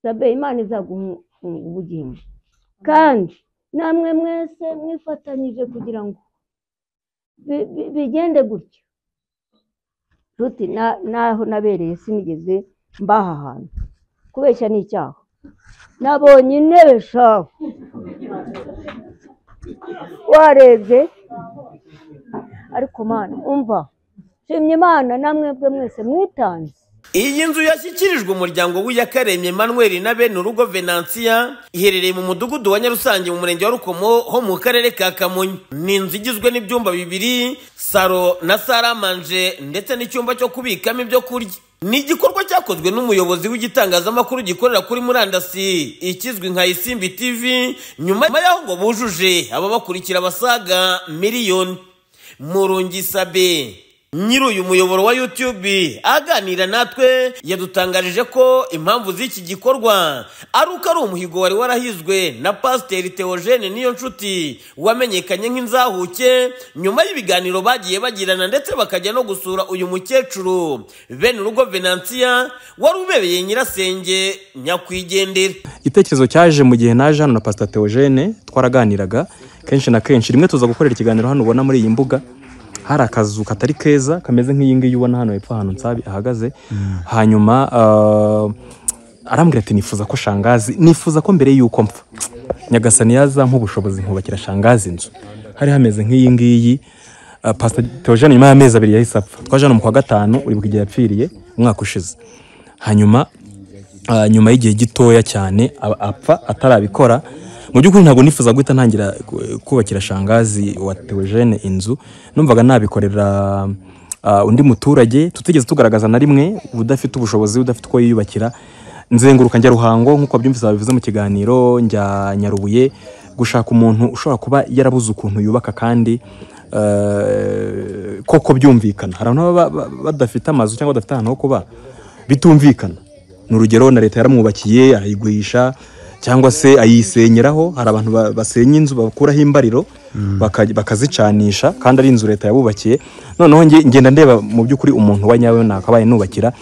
sabe imana izagufunga ubugingo kandi namwe mwese mwifatanyije kugira ngo bi- bi- bigende gutyo ruti na- naho nabereye sinigeze mbaha ahantu kubeshya ni icyaha nabonye intebe shahu warebye ariko mana umva nshimye imana namwe bwe mwese mwitanze iyi nzu yashyikirijwe umuryango w'iyakaremye manuel na bene urugo venansiya iherereye mu mudugudu wa nyarusange mu murenge wa rukomo ho mu karere ka kamonyi ni inzu igizwe n'ibyumba bibiri saro na saramanje ndetse n'icyumba cyo kubikamo ibyo kurya ni igikorwa cyakozwe n'umuyobozi w'igitangazamakuru gikorera kuri murandasi ikizwi nka isimbi tv nyuma y'aho ngo bujuje ababakurikira basaga miliyoni murungisabe nyiri uyu muyoboro wa YouTube aganira natwe yadutangarije ko impamvu z'iki gikorwa ari uko ari umuhigo wari warahizwe na pasiteri Theogene niyo nshuti wamenyekanye nk'inzahuke nyuma y'ibiganiro bagiye bagirana ndetse bakajya no gusura uyu mukecuru bene urugo venansiya wari ubereye nyirasenge nyakwigendera igitekerezo cyaje mu gihe naje hano na pasita teogene twaraganiraga kenshi na kenshi rimwe tuza gukorera ikiganiro hano ubona muri iyi mbuga hari akazu katari keza kameze nk'iyi ngiyi ubona hano hepfo ahantu nsabi ahagaze hanyuma ah, arambwira ati nifuza ko shangazi nifuza ko mbere y'uko mpfa nyagasani yazampa ubushobozi nkubakira shangazi inzu hari hameze nk'iyi ngiyi Ah, pasita teogene nyuma y'amezi abiri yahise apfa twaje hano mu kwa gatanu uribuka igihe yapfiriye umwaka ushize hanyuma Ah, nyuma y'igihe gitoya cyane a- apfa atarabikora mu by'ukuri ntabwo nifuza guhita ntangira ku- kubakira shangazi wa teogene inzu numvaga nabikorera ah, undi muturage tutigeze tugaragaza na rimwe udafite ubushobozi udafite uko yiyubakira nzenguruka njya ruhango nk'uko byumvise babivuze mu kiganiro njya nyarubuye gushaka umuntu ushobora kuba yarabuze ukuntu yubaka kandi eh, koko byumvikana hari abantu baba ba- ba- badafite amazu cyangwa badafite ahantu ho kuba bitumvikana ni urugero na leta yaramwubakiye arayigurisha cyangwa se ayisenyeraho hari abantu ba- basenya inzu bakuraho imbariro baka- bakazicanisha kandi ari inzu leta yabubakiye noneho nge- ngenda ndeba mu by'ukuri umuntu wa nyawe nakabaye nubakira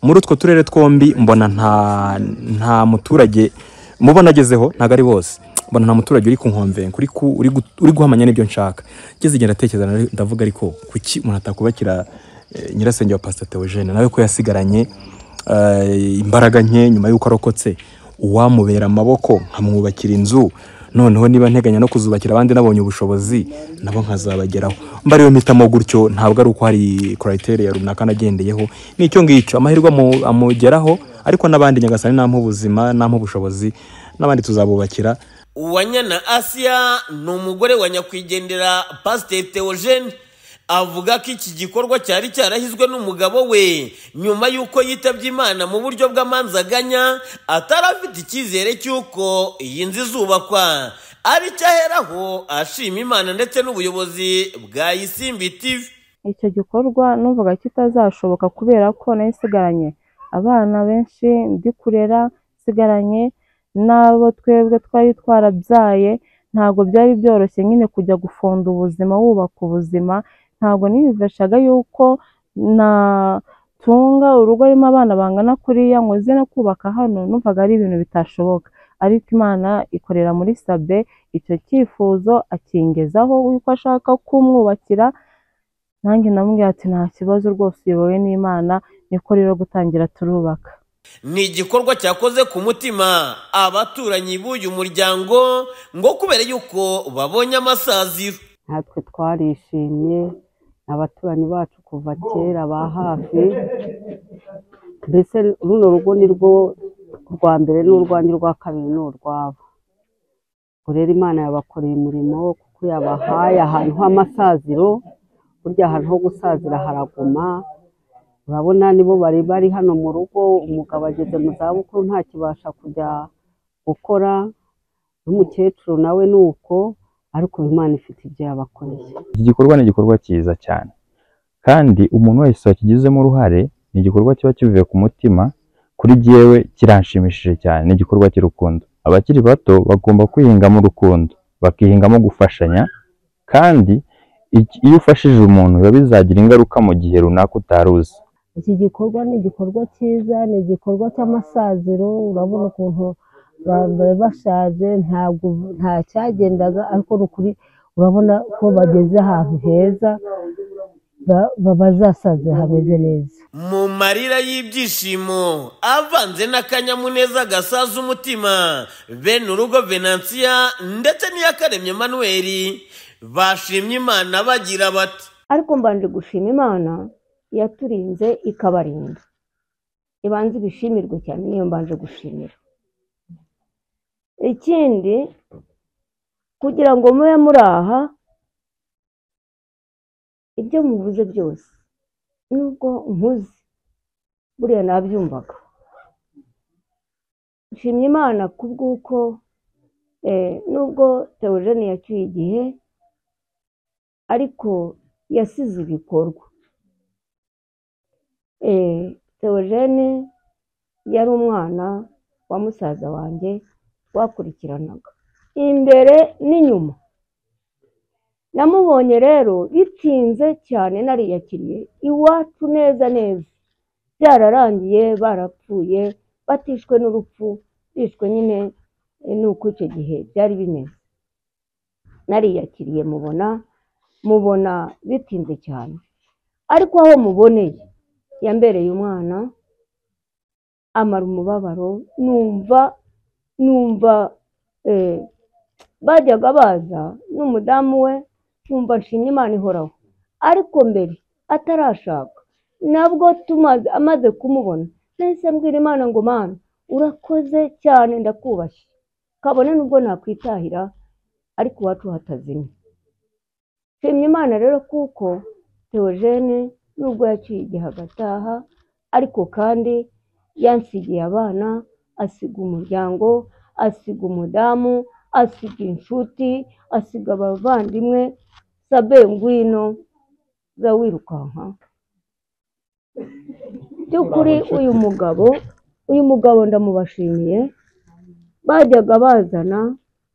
muri utwo turere twombi mbona nta nta muturage mubona agezeho ntabwo ari bose mbona nta muturage uri kunkomvenga uri ku- uri gu- uri guhamanya n'ibyo nshaka ngeze igihe ndatekereza nari- ndavuga ariko kuki umuntu atakubakira eh, nyirasenge wa pasita teogene nawe ko yasigaranye eh, imbaraga nke nyuma y'uko arokotse uwamubera amaboko nkamwubakira inzu noneho niba nteganya no kuzubakira abandi nabonye ubushobozi nabo nkazabageraho mba ariyo mpitamo gutyo ntabwo ari uko hari korayiteriya runaka nagendeyeho ni icyo ngicyo amahirwe amu- amugeraho ariko n'abandi nyagasani nampa ubuzima nampa ubushobozi n'abandi tuzabubakira uwanyana asiya ni umugore wa nyakwigendera pasiteri teogene avuga ko iki gikorwa cyari cyarahizwe n'umugabo we nyuma y'uko yitabye imana mu buryo bw'amanzaganya atari afite icyizere cy'uko iyi nzu izubakwa ari cyo aheraho ashima imana ndetse n'ubuyobozi bwa isimbi tivi icyo gikorwa numvaga kitazashoboka kubera ko nari nsigaranye abana benshi ndi kurera nsigaranye n'abo twebwe twari twarabyaye ntabwo byari byoroshye nyine kujya gufunda ubuzima wubaka ubuzima ntabwo niyumvishaga yuko natunga urugo rurimo abana bangana kuriya ngo nze no kubaka hano numvaga ari ibintu bitashoboka ariko imana ikorera muri sabe icyo cyifuzo akingezaho yuko ashaka kumwubakira nanjye namubwira ati nta kibazo rwose uyobowe n'imana niko rero gutangira turubaka ni igikorwa cyakoze ku mutima abaturanyi b'uyu muryango ngo kubera yuko babonye amasaziro natwe twarishimye abaturanyi bacu kuva kera ba hafi mbese runo rugo ni rwo rwa mbere n'urwanjye urwa kabiri ni urwabo ubwo rero imana yabakoreye umurimo kuko yabahaye ahantu h'amasaziro burya ahantu ho gusazira haraguma urabona nibo bari bari hano mu rugo umugabo ageze mu zabukuru ntakibasha kujya gukora n'umukecuru nawe ni uko ariko imana ifite ibyo yabakoreye iki gikorwa ni igikorwa cyiza cyane kandi umuntu wese wakigizemo uruhare ni igikorwa kiba kivuye ku mutima kuri jyewe kiranshimishije cyane ni igikorwa cy'urukundo abakiri bato bagomba kwihingamo urukundo bakihingamo gufashanya kandi iki- iyo ufashije umuntu biba bizagira ingaruka mu gihe runaka utari uzi iki gikorwa ni igikorwa cyiza ni igikorwa cy'amasaziro urabona ukuntu bari bashaje ntabwo nta cyagendaga ariko ni ukuri urabona ko bageze ahantu heza ba- ba- bazasaza hameze neza mu marira y'ibyishimo avanze n'akanyamuneza gasaza umutima bene urugo venansiya ndetse n'iyakaremye manuel bashimye imana bagira bati ariko mbanje gushima imana yaturinze ikabarinda ibanza ibishimirwe cyane niyo mbanje gushimira ikindi kugira ngo mube muri aha ibyo muvuze byose nubwo nkuze buriya nabyumvaga nshimye imana kubw'uko eh, nubwo teogene yacyuye igihe ariko yasize ibikorwa Eh, Theogene yari umwana wa musaza wanjye twakurikiranaga imbere n'inyuma namubonye rero bitinze cyane nariyakiriye iwacu neza neza byararangiye barapfuye batishwe n'urupfu bishwe nyine eh, ni uko icyo gihe byari bimeze nariyakiriye mubona mubona bitinze cyane ariko aho muboneye yambereye umwana amara umubabaro numva numva eh, bajyaga baza n'umudamu we nkumva nshimye imana ihoraho ariko mbere atarashaka nabwo tumaze amaze kumubona nahise mbwira imana ngo mana urakoze cyane ndakubashye kabone nubwo nakwitahira ariko iwacu hatazimye nshimye imana rero kuko teogene nubwo yaciye igihe agataha ariko kandi yansigiye abana asiga umuryango asiga umudamu asiga inshuti asiga abavandimwe sabe ngwino za wirukanka by'ukuri uyu mugabo uyu mugabo ndamubashimiye bajyaga bazana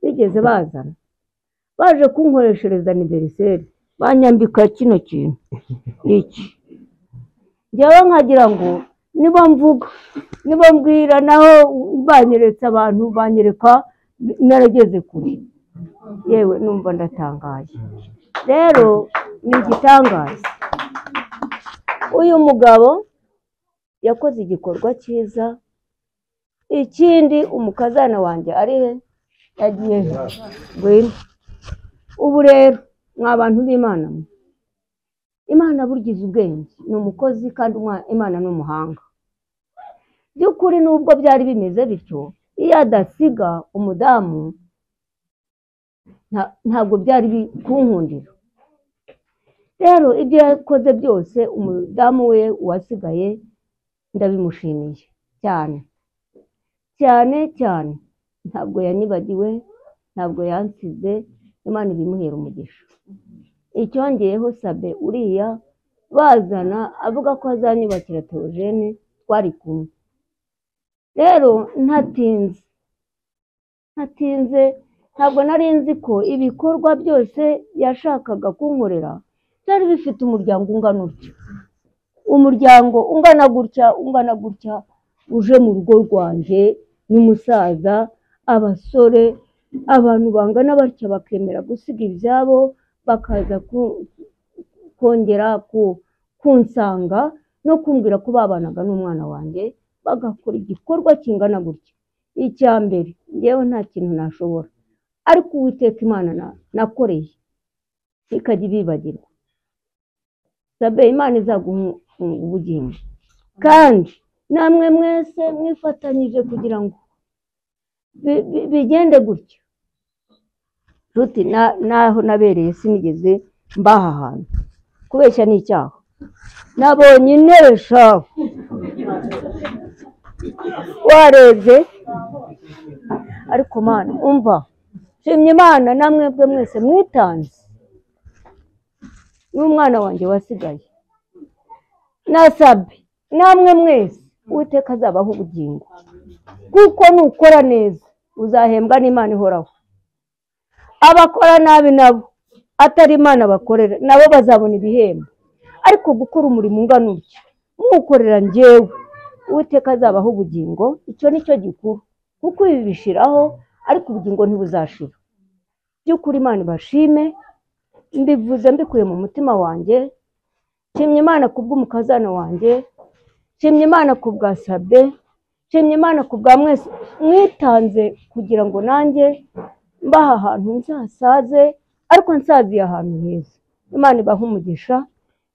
bigeze bazana baje kunkoreshereza aniveriseri banyambika kino kintu ni iki njyewe nkagira ngo niba mvuga niba mbwira naho banyeretse abantu banyereka narageze kure yewe numva ndatangaye rero ni igitangaza uyu mugabo yakoze igikorwa cyiza ikindi umukazana wanjye ari he yagiye he ngwino ubu rero mwa bantu b'imana mwe imana burgize ubwenge ni umukozi kandi umwa- imana ni umuhanga by'ukuri nubwo byari bimeze bityo iyo adasiga umudamu nta- ntabwo byari bi- kunkundira rero ibyo yakoze byose umudamu we uwasigaye ndabimushimiye cyane cyane cyane ntabwo yanibagiwe ntabwo yansize imana ibimuhera umugisha icyongeyeho sabe uriya bazana avuga ko azanyubakira teogene twari kumwe rero ntatinze ntatinze ntabwo nari nzi ko ibikorwa byose yashakaga kunkorera byari bifite umuryango ungana utya umuryango ungana gutya ungana gutya uje mu rugo rwanjye n'umusaza abasore abantu bangana batya bakemera gusiga ibyabo bakaza ku- kongera ku- kunsanga no kumbwira ko babanaga n'umwana wanjye bagakora igikorwa kingana gutya icya mbere njyewe nta kintu nashobora ariko uwiteka imana na- nakoreye ikajya ibibagirwa sabe imana izaguha ubu- ubugingo kandi namwe mwese mwifatanyije kugira ngo bi- bi- bigende gutya ruti na- naho nabereye sinigeze mbaha ahantu kubeshya ni icyaha nabonye intebe shahu warebye ariko mana umva nshimye imana namwe bwe mwese mwitanze n'umwana wanjye wasigaye nasabe namwe mwese uwiteka azabaho ubugingo kuko nukora neza uzahembwa n'imana ihoraho abakora nabi nabo atari imana bakorera nabo bazabona ibihembo ariko gukora umurimo ungana utya nkukorera njyewe uwiteka azabaho ubugingo icyo ni cyo gikuru kuko ibi bishiraho ariko ubugingo ntibuzashira by'ukuri imana ibashime mbivuze mbikuye mu mutima wanjye nshimye imana kubw'umukazana wanjye nshimye imana ku bwa sabe nshimye imana ku bwa mwese mwitanze kugira ngo nanjye mbaha ahantu nzasaze ariko nsaziye ahantu heza imana ibaha umugisha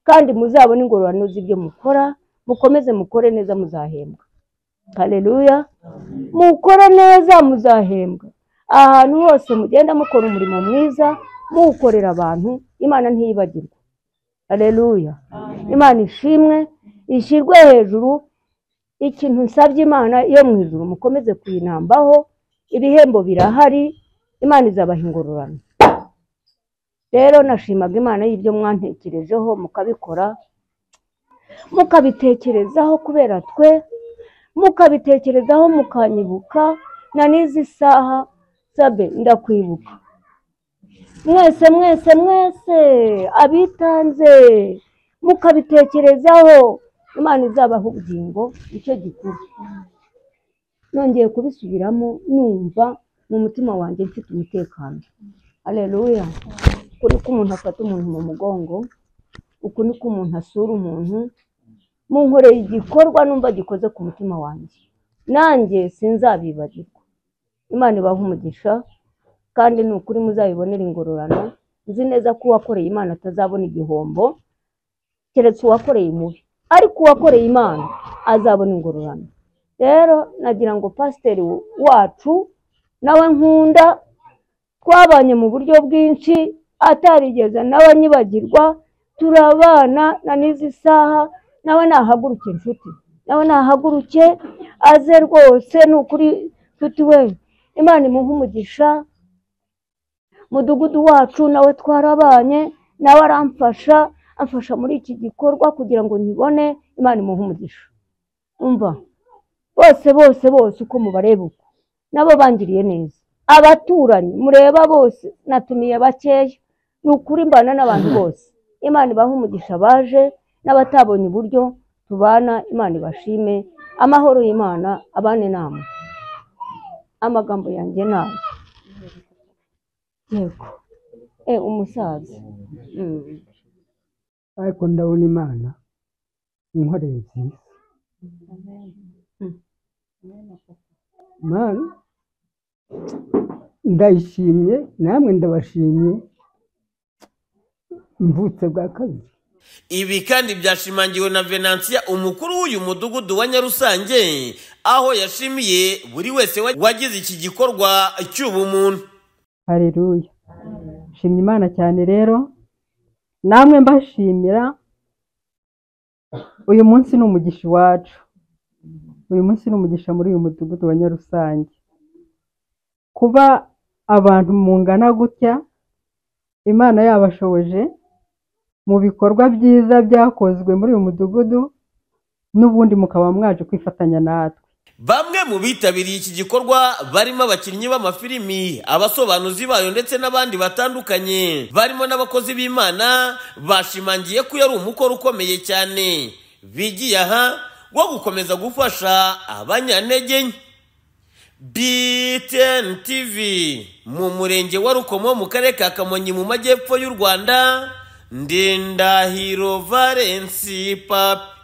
kandi muzabone ingororano z'ibyo mukora mukomeze mukore neza muzahembwa hareruya mukore neza muzahembwa ahantu hose mugenda mukora umurimo mwiza muwukorera abantu imana ntiyibagirwe hareruya imana ishimwe ishyirwe hejuru ikintu nsabye imana yo mu ijuru mukomeze kuyinambaho ibihembo birahari imana izabaha ingororano rero nashimaga imana y'ibyo mwantekerejeho mukabikora mukabitekerezaho kubera twe mukabitekerezaho mukanyibuka na n'izi saha sabe ndakwibuka mwese mwese mwese abitanze mukabitekerezaho imana izabaha ubugingo icyo gikuru nongeye kubisubiramo numva mu mutima wanjye mfite umutekano areruya uku ni ko umuntu afata umuntu mu mugongo uku ni ko umuntu asura umuntu mu nkoreye igikorwa numva gikoze ku mutima wanjye nanjye sinzabibagirwa imana ibaha umugisha kandi ni ukuri muzabibonera ingororano nzi neza ko uwakoreye imana atazabona igihombo keretse uwakoreye umubi ariko uwakoreye imana azabona ingororano rero nagira ngo pasiteri wacu nawe nkunda twabanye mu buryo bwinshi atarigeze nawe anyibagirwa turabana na n'izi saha nawe nahaguruke inshuti nawe nahaguruke aze rwose ni ukuri nshuti we imana imuha umugisha mudugudu wacu nawe twarabanye nawe aramfasha amfasha muri iki gikorwa kugira ngo nyibone imana imuha umugisha umva bose bose bose uko mubareba uko nabo bangiriye neza abaturanyi mureba bose natumiye bakeya ni ukuri mbana n'abantu bose imana ibaha umugisha baje n'abatabonye uburyo tubana imana ibashime amahoro y'imana abane nama amagambo yanjye nabi yego e umusaza Mm. ariko ndabona imana inkoreye nziza mana ndayishimye namwe ndabashimye mvutse bwa kabiri ibi kandi byashimangiwe na venansiya umukuru w'uyu mudugudu wa nyarusange aho yashimiye buri wese wa- wagize iki gikorwa cy'ubumuntu hareruya nshimye imana cyane rero namwe mbashimira uyu munsi ni umugisha iwacu uyu munsi ni umugisha muri uyu mudugudu wa nyarusange kuba abantu mungana gutya imana yabashoboje mu bikorwa byiza byakozwe muri uyu mudugudu n'ubundi mukaba mwaje kwifatanya natwe bamwe mu bitabiriye iki gikorwa barimo abakinnyi b'amafilimi abasobanuzi bayo ndetse n'abandi batandukanye barimo n'abakozi b'imana bashimangiye ko yari umukoro ukomeye cyane bigiye aha wo gukomeza gufasha abanyantege nke BTN TV mu murenge wa Rukomo mu karere ka Kamonyi mu majyepfo y'u Rwanda Ndindahiro Valence Papi